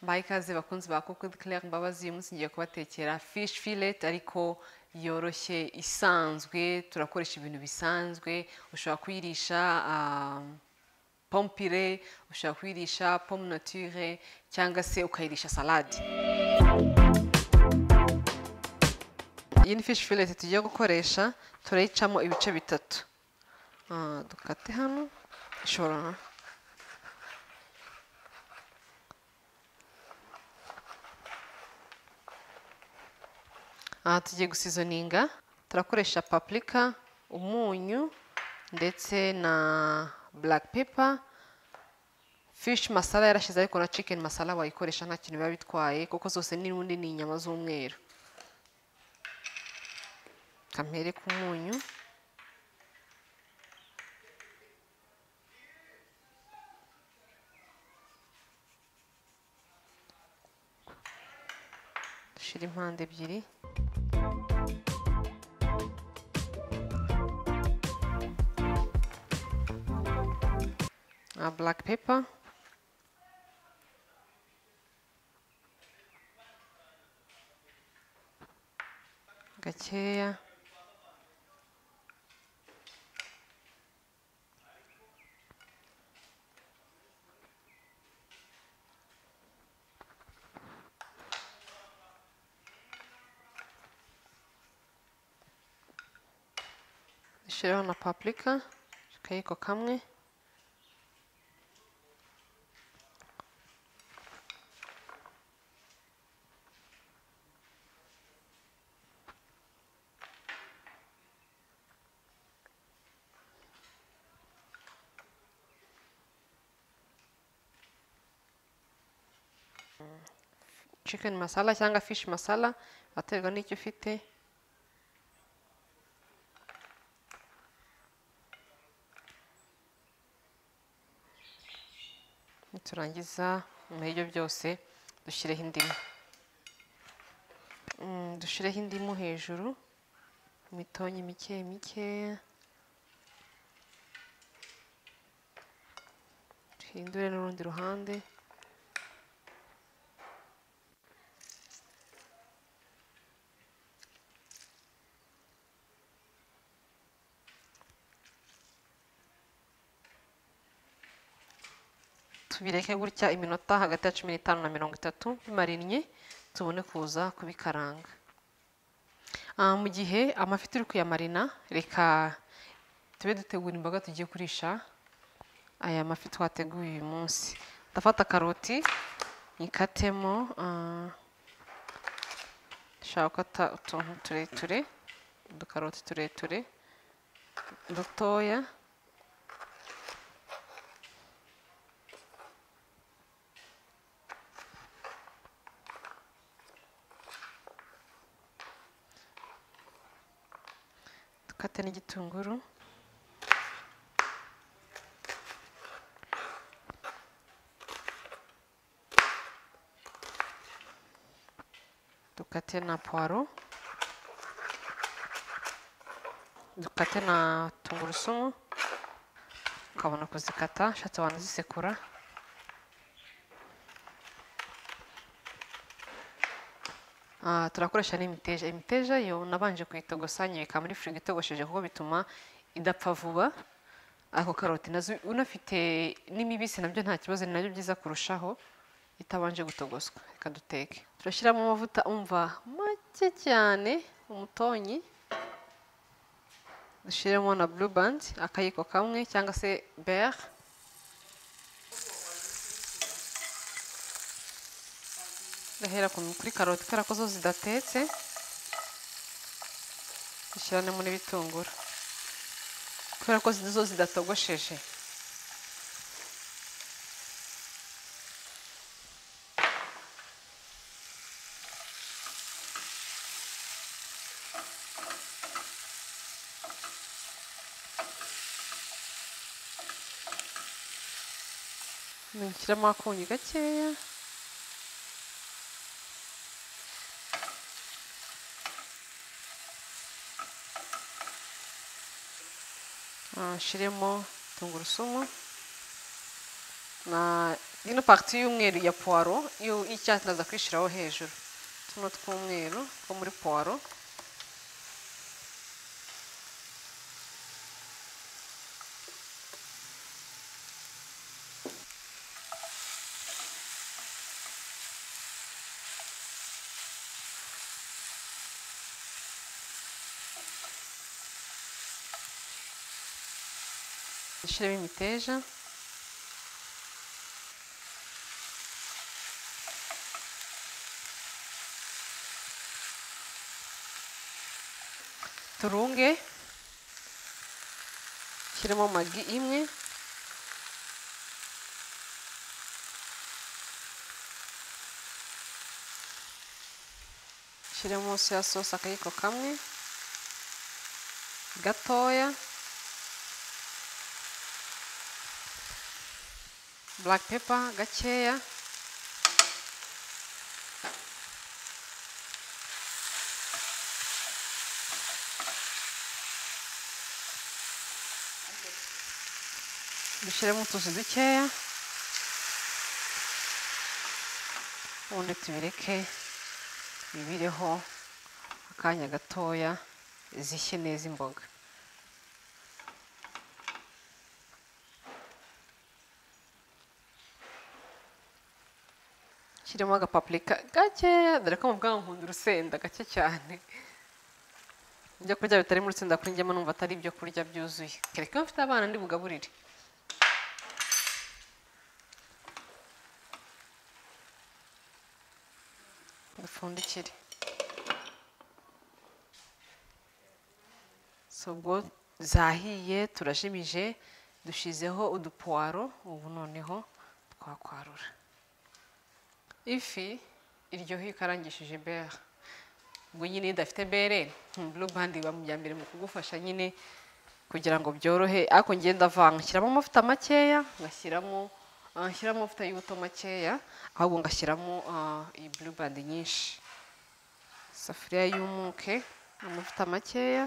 bayikaze bakunzi bakoko Claire Mbabazi uyu munsi ngiye kubatekera fish fillet ariko yoroshye isanzwe turakoresha ibintu bisanzwe ushobora kuyirisha ah, pompire ushobora kuyirisha pomme nature cyangwa se ukayirisha salade iyi ni fish fillet tugiye gukoresha turayicamo ibice bitatu Ah, dukate hano ishobora aha tugiye gusizoninga turakoresha paprika umunyu ndetse na black pepper fish masala yarashize ariko na chicken masala wayikoresha nta kintu biba bitwaye kuko zose n'ubundi ni inyama z'umweru kamere k'umunyu dushira impande ebyiri a black pepper gakeya dushyireho na paprika akayiko kamwe chicken masala cyangwa fish masala aterwa n'icyo ufite niturangiza nyuma y'ibyo byose dushyireho indimu Mm, dushyireho indimu hejuru imitonyi mike mikeya duhindure n'urundi ruhande tubireke gutya iminota hagati ya cumi n'itanu na mirongo itatu bimarinnye tubone kuza kubikaranga Ah, mu gihe amafi turi kuyamarina reka tube dutegura imboga tugiye kurisha aya mafi twateguye uyu munsi ndafata karoti nyikatemo ah, nshaka gukata utuntu tureture udukaroti tureture dutoya dukate n'igitunguru dukate na puwaro dukate na tungurusumu ukabona kuzikata ushatse wanazisekura Ah, turakoresha n'imiteja imiteja yo nabanje kuyitogosa nyibika muri firigo itogosheje kuko bituma idapfa vuba ako karoti nazo unafite n'imibisi nabyo nta kibazo ni nabyo byiza kurushaho itabanje gutogoswa reka duteke turashyiramo amavuta umva make cyane umutonyi dushyiremo na blue band akayiko kamwe cyangwa se bere gahera kuri karoti kubera ko zo zidatetse dushyiramo n'ibitunguru kubera ko zo zidatogosheje dushyiramo akunyu gakeya Ah, Shiremo tungurusumu na ino pagiti y'umweru ya puwaro iyo y'icyatsi naza kwishyiraho hejuru tuno tw'umweru two muri puwaro dushyiremo imiteja turunge shyiremo magi imwe shyiramo soya sosi akayiko kamwe gatoya black pepper gakeya dushyiremo utuzi dukeya ubundi tubireke bibireho akanya gatoya zishye neza imboga shyiremo agapapurika gakeya dore ko mu bwanwa nkunda urusenda gake cyane ibyo kurya bitari mu urusenda kuri njyemo numva atari ibyo kurya byuzuye kereka iyo mfite abana ndi bugaburire dupfundikire so ubwo zahiye turajimije dushyizeho udupuwaro ubu noneho twakwarura ifi iryoha iyo ikarangishije bere ubwo nyine iyo idafite bere buru bandi iba mu bya mbere mu kugufasha nyine kugira ngo byorohe ariko ngenda avanga nshyiramo amavuta makeya ngashyiramo Ah, nshyiramo amavuta y'ubuto makeya ahubwo ngashyiramo ah, iyi band nyinshi isafuriya y'umuke amavuta makeya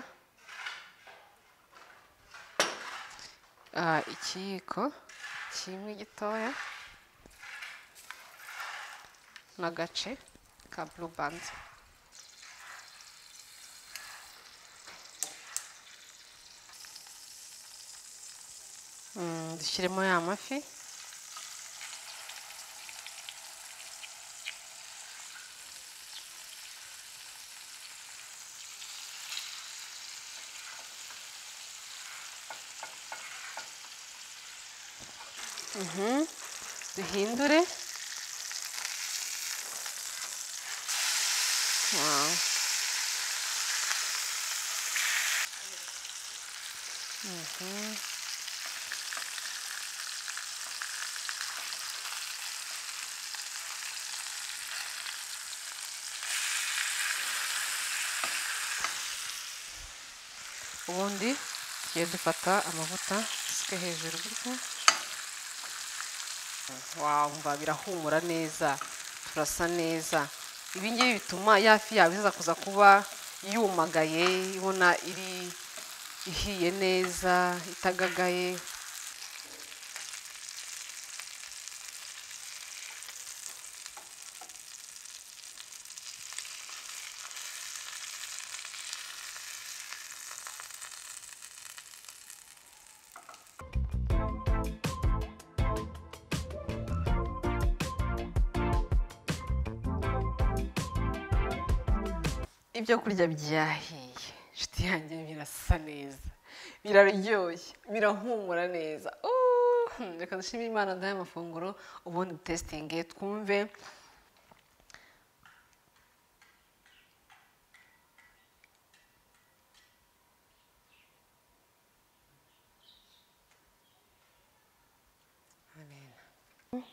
Ah, ikiyiko kimwe gitoya n'agace ka band Mm, dushyiremo ya mafi duhindure Wow. Mhm. ubundi tugiye dufata amavuta dusuke hejuru gutya wumva birahumura neza turasa neza ibi ngibi bituma ya fi yawe iza kuza kuba yumagaye ibona iri ihiye neza itagagaye ibyo kurya byahiye inshuti yanjye birasa neza biraryoshye birahumura neza Uuuh, reka dushimire imana ndahe amafunguro ubundi testinge twumve Amen.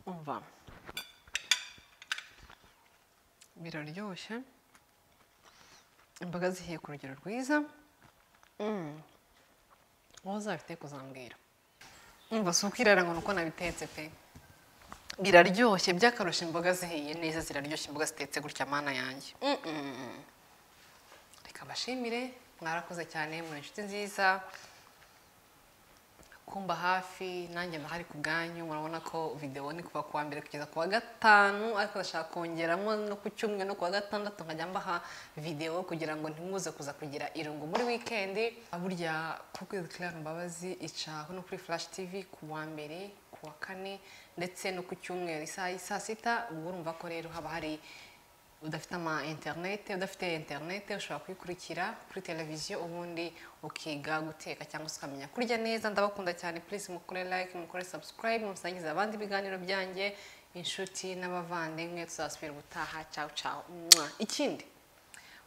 umva biraryoshye imboga zihiye ku rugero rwiza Mm. wowe uzabite kuzambwira umva si uko irara ngo ni uko nabitetse pe biraryoshye by'akarusha imboga zihiye neza ziraryoshye imboga zitetse gutya mana yanjye Mm-mm. reka mbashimire mwarakoze cyane muri inshuti nziza kumba hafi nanjye ndahari ku bwanyu murabona ko videwo ni kuva ku wa mbere kugeza ku wa gatanu ariko ndashaka kongeramo no ku cyumweru no ku wa gatandatu nkajya mbaha videwo kugira ngo ntimuze kuza kugira irungu muri wikendi burya kuko Claire Mbabazi ica no kuri Flash TV ku wa mbere ku wa kane ndetse no ku cyumweru isaha saa sita ubwo urumva ko rero haba hari udafite ama interinete udafite interinete ushobora kuyikurikira kuri televiziyo ubundi ukiga guteka cyangwa se ukamenya kurya neza ndabakunda cyane purize mukore like mukore sabusikarayibe musangiza abandi ibiganiro byanjye inshuti n'abavandimwe tuzasubira ubutaha cawu cawu Mwah. ikindi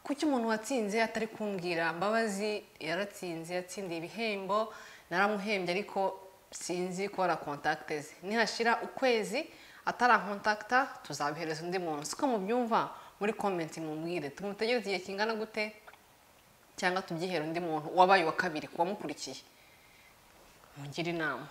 kuki umuntu watsinze atari kumbwira mbabazi yaratsinze yatsindiye ibihembo naramuhembye ariko sinzi kubara kontakite ze nihashira ukwezi atarankontakita tuzabihereza undi muntu siko mubyumva muri komenti mubwire tumutegereze igihe kingana gute cyangwa tubyihere undi muntu wabaye uwa kabiri ku wamukurikiye mungire inama